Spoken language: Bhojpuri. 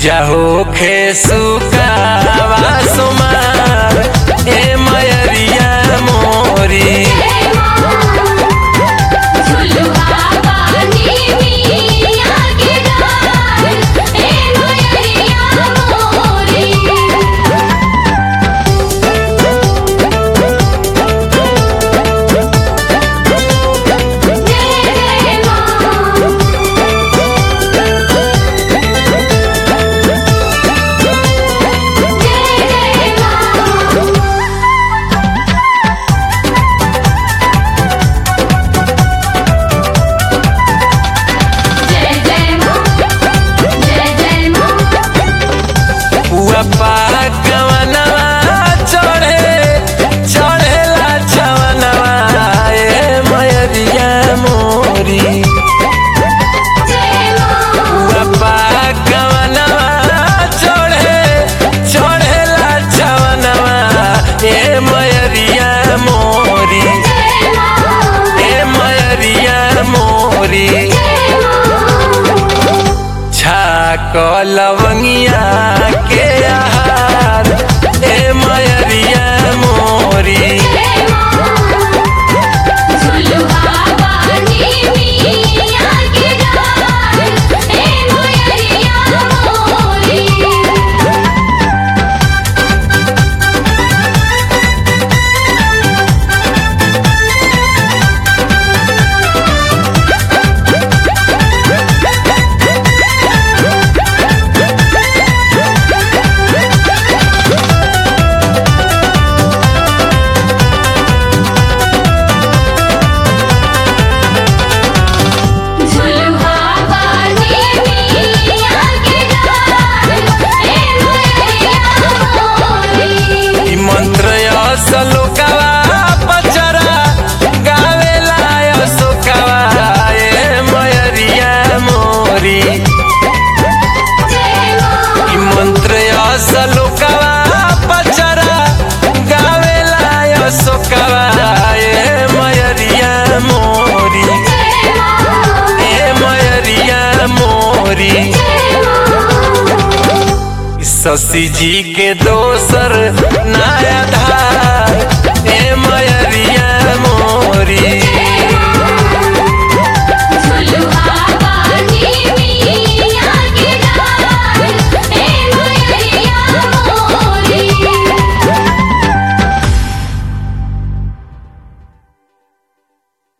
पूजा होखे सुकावा सोमार ए मयरिया मोरी झुलुआ पानी मिया के डार ए मोयरिया मोरी जय जय मां जय जय मां जय जय मां जय जय मां पुआ पाकवनवा चढ़े चढ़ेला छवनवा ए मयरिया मोरी जय मां पुआ पाकवनवा चढ़े चढ़ेला छवनवा ए मयरिया मोरी जय मां ए मयरिया मोरी जय मां छाक लवंगिया के आहार ए मयरिया मोरी जय मां झुलुआ पानी मिया के डार ए मोयरिया मोरी झुलुआ पानी मिया के डार ए मोयरिया मोरी ई मंत्र असलोकवा पचरा गावेला असोकवा ए मयरिया मोरी जय मां ई मंत्र असलोकवा पचरा गावेला असोकवा ए मयरिया मोरी जय मां ए मयरिया मोरी जय मां शशि जी के दोसर नया धार ए मयरिया मोरी